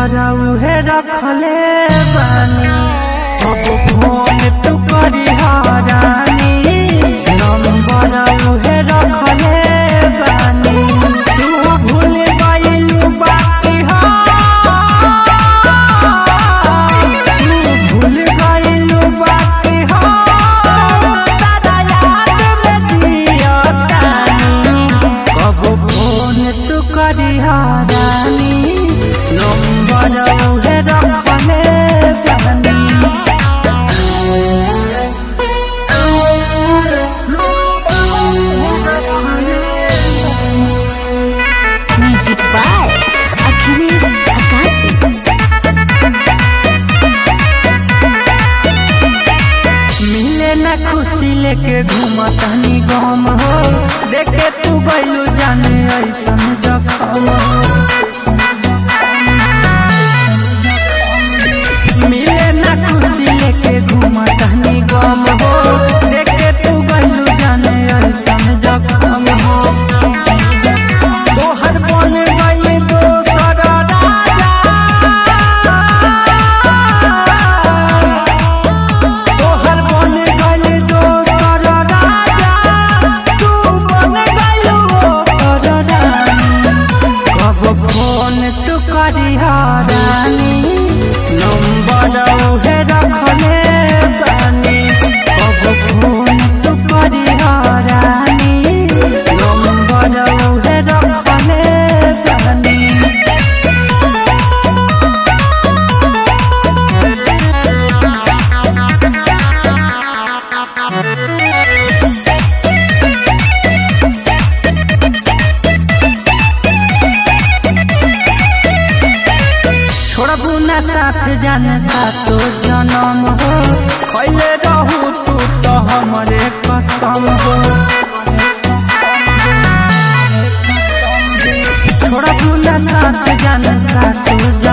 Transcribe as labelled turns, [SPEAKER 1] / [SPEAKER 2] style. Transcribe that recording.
[SPEAKER 1] उहे रखले बानी अब फोन तू करी हारानी नंबर उहे रखले बानी तू भूल गइलू बाकी हाँ तू भूल गइलू बाकी हाँ तारा याद में जियतानी कब फोन तू करी हारानी नंबर उहे रखले बानी
[SPEAKER 2] म्यूजिक बाय अखिलेश आकाशी
[SPEAKER 1] मिले न खुशी लेके घूमतनी गम हो देखे तू गइलू जाने ऐसन जखम हो मिले न खुशी लेके घूमतनी गम हो देखे तू गइलू जाने ऐसन जखम हो तोहर बन गइल दोसर राजा तोहर बन गइल दोसर राजा तू बन गइल ओकर रानी कब फोन तू करी हारानी नंबर उहे रखले बानी कब फोन तू करी हारानी नंबर उहे रखले बानी छोड़बू न साथ जान सातो जन्म हो खैले रहू तू तो हमरे कसम हो छोड़बू न साथ जान सातो